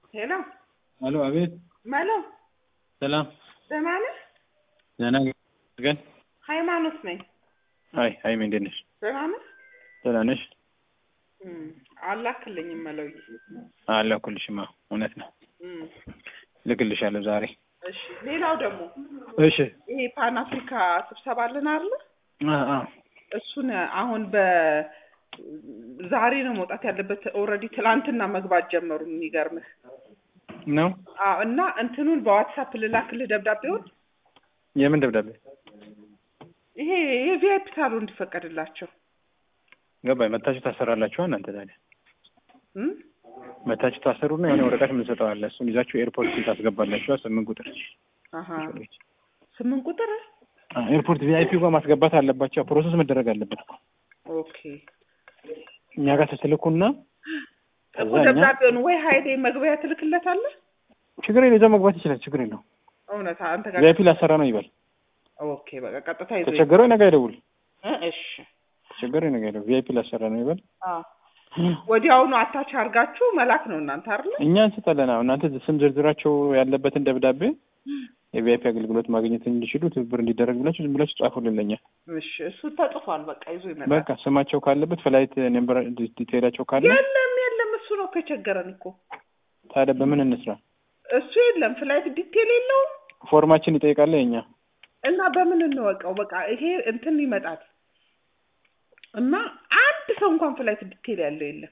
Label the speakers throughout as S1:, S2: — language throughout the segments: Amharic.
S1: ሄሎ
S2: አሎ፣ አቤት።
S1: መሎ
S2: ሰላም፣
S1: ደህና ነህ?
S2: ደህና ግን።
S1: ሃይማኖት ነኝ።
S2: አይ ሀይሚ፣ እንዴት ነሽ?
S1: ደህና ነህ?
S2: ደህና ነሽ?
S1: እም፣ አላክልኝም መለውዬ።
S2: አላኩልሽማ፣ እውነት ነው።
S1: እም፣
S2: ልክልሻለሁ ዛሬ።
S1: እሺ። ሌላው ደግሞ
S2: እሺ።
S1: ይሄ ፓን አፍሪካ ስብሰባ አለን አይደለ?
S2: አ አ
S1: እሱን አሁን በ ዛሬ ነው መውጣት ያለበት። ኦልሬዲ ትላንትና መግባት ጀመሩ። የሚገርምህ
S2: ነው።
S1: አዎ። እና እንትኑን በዋትሳፕ ልላክልህ ደብዳቤውን።
S2: የምን ደብዳቤ?
S1: ይሄ የቪአይፒ ሳሎን እንዲፈቀድላቸው
S2: ገባኝ። መታችሁ ታሰራላችሁ እናንተ ታዲያ
S1: እም?
S2: መታችሁ ታሰሩና የሆነ ወረቀት የምንሰጠው አለ። እሱን ይዛችሁ ኤርፖርት ታስገባላችሁ። ስምንት ቁጥር
S1: አሀ ስምንት ቁጥር
S2: አ ኤርፖርት ቪአይፒ ጋር ማስገባት አለባቸው። ፕሮሰስ መደረግ አለበት እኮ
S1: ኦኬ።
S2: እኛ ጋር ስትልኩና
S1: እኮ
S2: ከዛ እኛ
S1: ደብዳቤውን ወይ ሀይሌ መግቢያ ትልክለታለህ።
S2: ችግር የለው ይዘው መግባት ይችላል። ችግር የለው
S1: እውነት አንተ ጋር
S2: ቪአይፒ ላሰራ ነው ይበል።
S1: ኦኬ። በቃ ቀጥታ ይዞ
S2: ተቸገረው ነገ አይደውል።
S1: እ እሺ
S2: ተቸገረው ነገ አይደውል። ቪአይፒ ላሰራ ነው ይበል።
S1: አዎ ወዲያውኑ አታች አድርጋችሁ መላክ ነው እናንተ አይደለ?
S2: እኛ እንስጣለን። አሁን እናንተ ስም ዝርዝራቸው ያለበትን ደብዳቤ የቪአይፒ አገልግሎት ማግኘት እንዲችሉ ትብብር እንዲደረግ ብላችሁ ዝም ብላችሁ ጻፉልን ለኛ።
S1: እሺ እሱ ተጽፏል። በቃ ይዞ ይመጣል።
S2: በቃ ስማቸው ካለበት ፍላይት ነምበር ዲቴይላቸው ካለ
S1: የለም የለም፣ እሱ ነው እኮ የቸገረን እኮ
S2: ታዲያ በምን እንስራ?
S1: እሱ የለም። ፍላይት ዲቴል የለውም
S2: ፎርማችን ይጠይቃል የኛ
S1: እና በምን እንወቀው? በቃ ይሄ እንትን ይመጣል እና አንድ ሰው እንኳን ፍላይት ዲቴል ያለው የለም።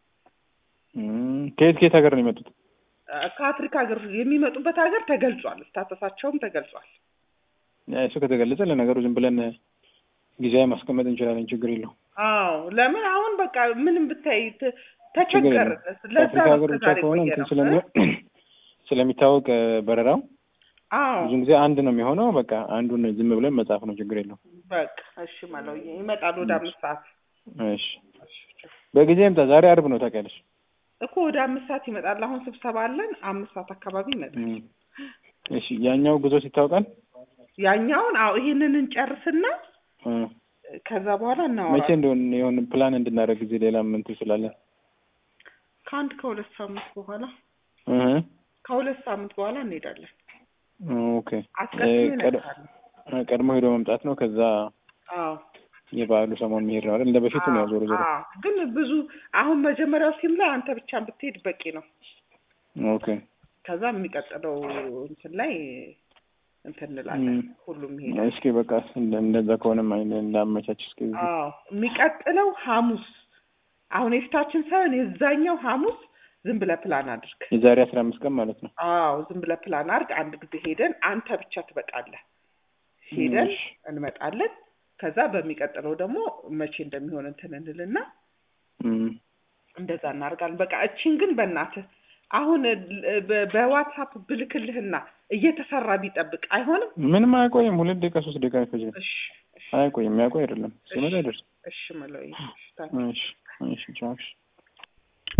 S2: እም፣ ከየት ከየት ሀገር ነው የመጡት?
S1: ከአፍሪካ ሀገር የሚመጡበት ሀገር ተገልጿል። ስታተሳቸውም ተገልጿል።
S2: ያ እሱ ከተገለጸ ለነገሩ ዝም ብለን ጊዜያዊ ማስቀመጥ እንችላለን። ችግር የለው።
S1: አዎ ለምን አሁን በቃ ምንም ብታይ ተ- ተቸገር። ለዛ
S2: ከአፍሪካ
S1: ነው
S2: ሀገር ብቻ
S1: እስከዛሬ
S2: ከሆነ
S1: ቆየ
S2: እንትን
S1: ነው።
S2: ስለሚ ስለሚታወቅ እ፣ በረራው
S1: አዎ
S2: ብዙ ጊዜ አንድ ነው የሚሆነው። በቃ አንዱን ዝም ብለን መጻፍ ነው። ችግር የለው።
S1: በቃ እሺ መለው ይመጣል ወደ አምስት ሰዓት
S2: እሺ፣ በጊዜ ይምጣ። ዛሬ አርብ ነው ታውቂያለሽ።
S1: እኮ ወደ አምስት ሰዓት ይመጣል። አሁን ስብሰባ አለን። አምስት ሰዓት አካባቢ ይመጣል።
S2: እም፣ እሺ። ያኛው ጉዞ ሲታወቃል
S1: ያኛውን አዎ ይሄንን እንጨርስና
S2: እ፣
S1: ከዛ በኋላ
S2: መቼ
S1: እናወራለን።
S2: እንደሆነ የሆነ ፕላን እንድናደርግ ጊዜ ሌላም እንትን ስላለን
S1: ከአንድ ከሁለት ሳምንት በኋላ
S2: እ፣
S1: ከሁለት ሳምንት በኋላ እንሄዳለን።
S2: ኦኬ።
S1: አስቀድሜ
S2: እ፣ ቀድ-
S1: እነግርሃለሁ።
S2: ቀድሞ ሄዶ መምጣት ነው። ከዛ
S1: አዎ
S2: የበዓሉ ሰሞን መሄድ ነው አይደል? እንደ በፊቱ ነው ያው ዞሮ ዞሮ።
S1: አዎ ግን ብዙ አሁን መጀመሪያው ሲም ላይ አንተ ብቻ ብትሄድ በቂ ነው።
S2: ኦኬ።
S1: ከዛ የሚቀጥለው እንትን ላይ እንትን እንላለን።
S2: እም።
S1: ሁሉም ይሄዳል።
S2: እስኪ በቃ እንደ- እንደዛ ከሆነም አይ እንዳመቻች እስኪ
S1: አዎ የሚቀጥለው ሐሙስ አሁን የፊታችን ሳይሆን የዛኛው ሐሙስ ዝም ብለህ ፕላን አድርግ።
S2: የዛሬ አስራ አምስት ቀን ማለት ነው።
S1: አዎ ዝም ብለህ ፕላን አድርግ። አንድ ጊዜ ሄደን አንተ ብቻ ትበቃለህ። ሄደን
S2: እሺ።
S1: እንመጣለን። ከዛ በሚቀጥለው ደግሞ መቼ እንደሚሆን እንትን እንልና
S2: እም።
S1: እንደዛ እናደርጋለን። በቃ እቺን ግን በእናትህ አሁን እ- በ- በዋትሳፕ ብልክልህና እየተሰራ ቢጠብቅ አይሆንም።
S2: ምንም አያቆይም። ሁለት ደቂቃ ሶስት ደቂቃ አይፈጅም።
S1: እሺ እሺ
S2: አያቆይም። የሚያቆይ አይደለም። ሲመጣ አይደርስም።
S1: እሺ መለው
S2: እሺ እሺ ቻው። እሺ